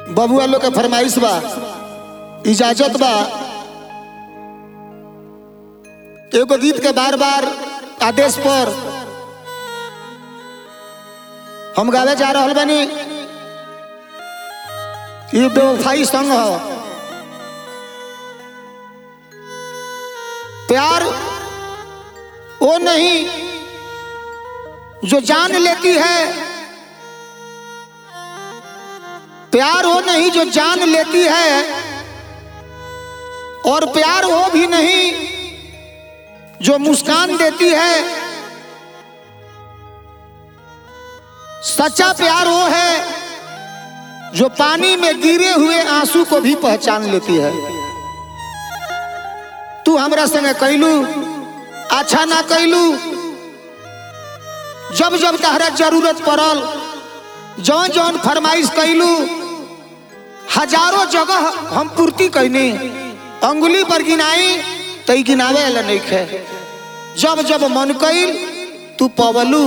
बबुआ लोग के फरमाइश बा इजाजत बा एगो गीत के बार बार आदेश पर हम गावे जा रहल बानी ये बेवफाई संग हो प्यार वो नहीं जो जान लेती है प्यार वो नहीं जो जान लेती है और प्यार वो भी नहीं जो मुस्कान देती है सच्चा प्यार वो है जो पानी में गिरे हुए आंसू को भी पहचान लेती है तू हमरा संगे कैलू अच्छा ना कैलू जब जब तहरा जरूरत पड़ल जौन जौन फरमाइश कैलू हजारों जगह हम पूर्ति कैनी अंगुली पर गिनाई तई गिनावे वाला नहीं खे जब जब मन कैल तू पवलू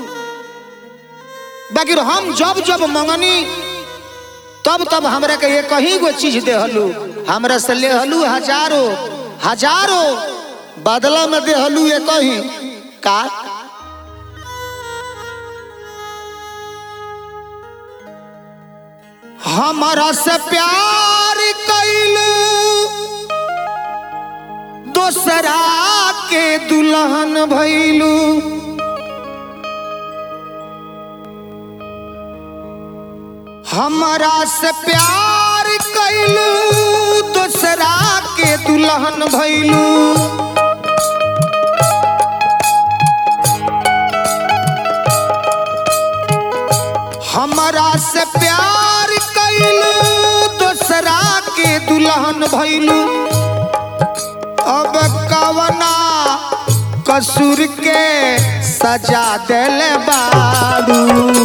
बाकी हम जब जब मंगनी तब तब हमरा के ये कहीं गो चीज देहलू हमरा से लेहलू हजारों हजारों बदला में देहलू ये कहीं का हमारा से प्यार कैलू दोसरा के दुल्हन भैलू हमारा से प्यार कैलू दोसरा के दुल्हन भैलू हमारा से प्यार कैलू दोसरा के दुल्हन भैलू अब कवना कसूर के सजा दिल बारू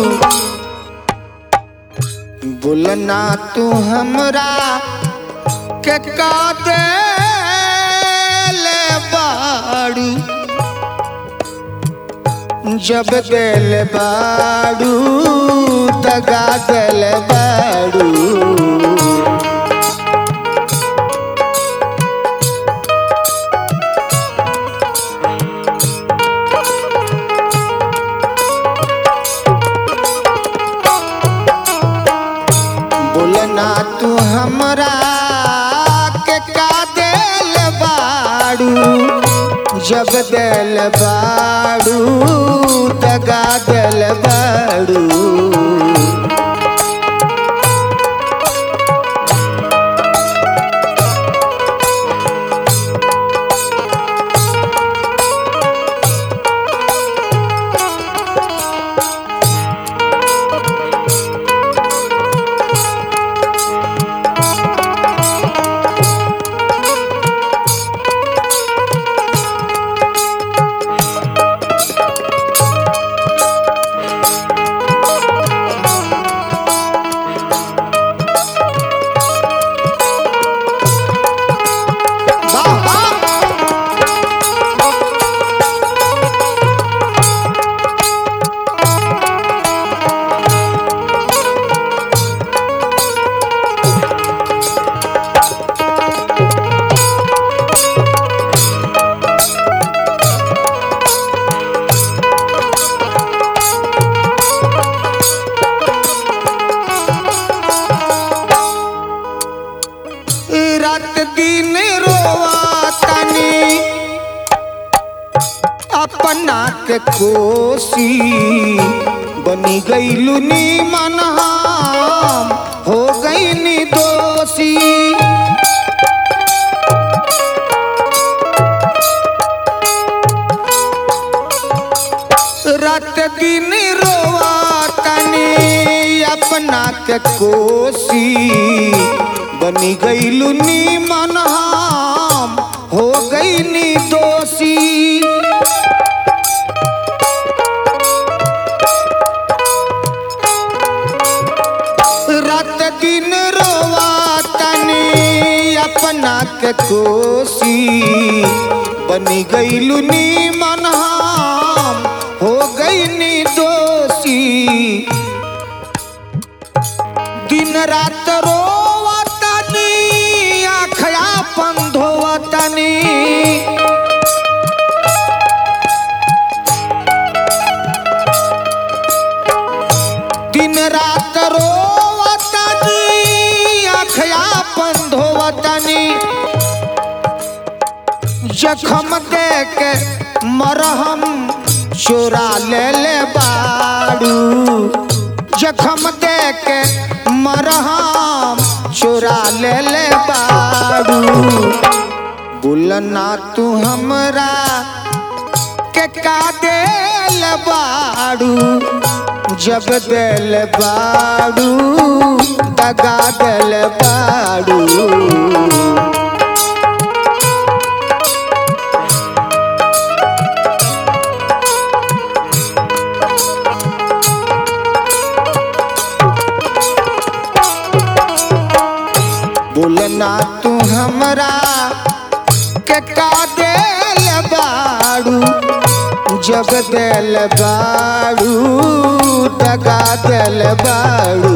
बोलना तू हमरा के का दिल बारू जब दिल बारू दगा दिल बारू बोलना तू हमरा के का दिल बारू जब दिल बारू दगा दिल बारू वाह वाह रात दिन रोवा तनी अपना के कोसी बनी गईलू नीमन हम हो गई दोषी रात दिन रोवा तनी अपना के कोसी बनी गईलू नीमन हम हो गई दोषी रात दिन रोवा तनी अपना के कोसी बनी गईलू नीमन हम हो गई दोषी दिन दिन रात रोवतनी आखया पंधोवतनी दिन रात रोवतनी आखया पंधोवतनी जखम दे के मरहम चोरा ले ले बाड़ू जखम दे के मरहम चोरा ले ले बाड़ू बोलना तू हमरा के का देल बाड़ू जब दिल बाड़ू दगा दिल बाड़ू बोलना तू हमरा के का देल बाड़ू जब दिल बाड़ू दगा दिल बाड़ू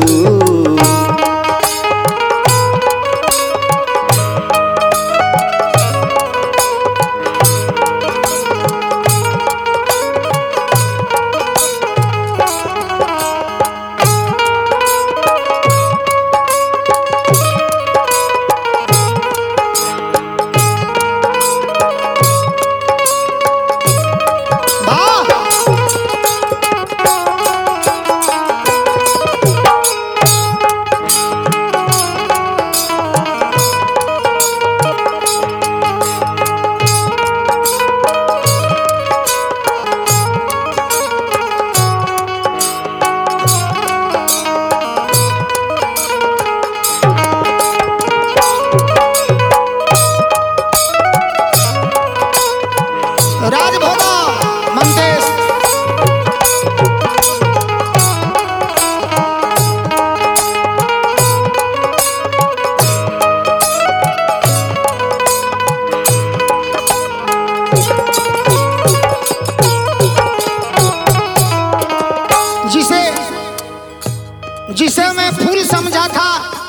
वाह राजभोगा मंदेश जिसे जिसे मैं फूल समझा था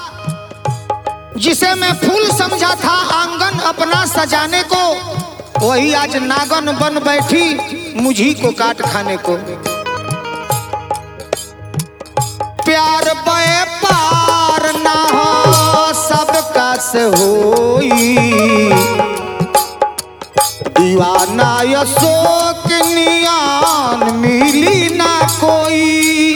जिसे मैं फूल समझा था आंगन अपना सजाने को वही आज नागन बन बैठी मुझी को काट खाने को प्यार बे पार ना हो सबका से होई दीवाना अशोक नियान मिली ना कोई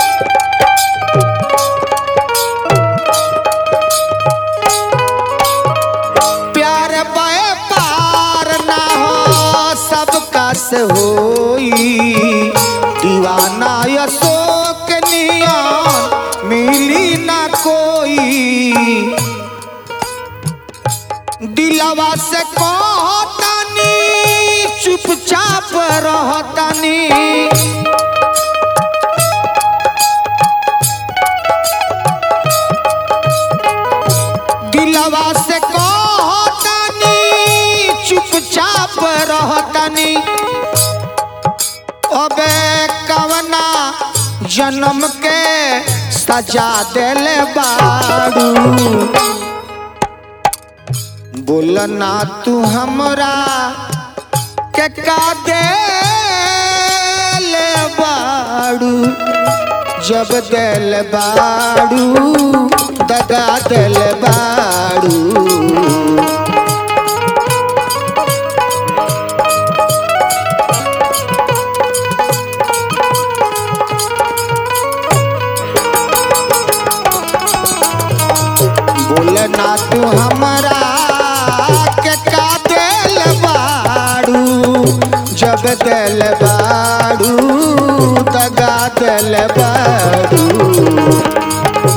प्यार बे पार ना हो सबका से होई दीवाना अशोक नियान मिली ना कोई दिलवा से कहतानी चुपचाप रहतानी दिलवा से कहतानी चुपचाप रहतानी अबे कवना जन्म के सजा देले बाड़ू बोलना तू हमरा के का देल बाड़ू जब दिल बाड़ू दगा दिल बाड़ू बोलना तू हमरा के का दिल बाड़ू जब दिल बाड़ू दगा दिल बाड़ू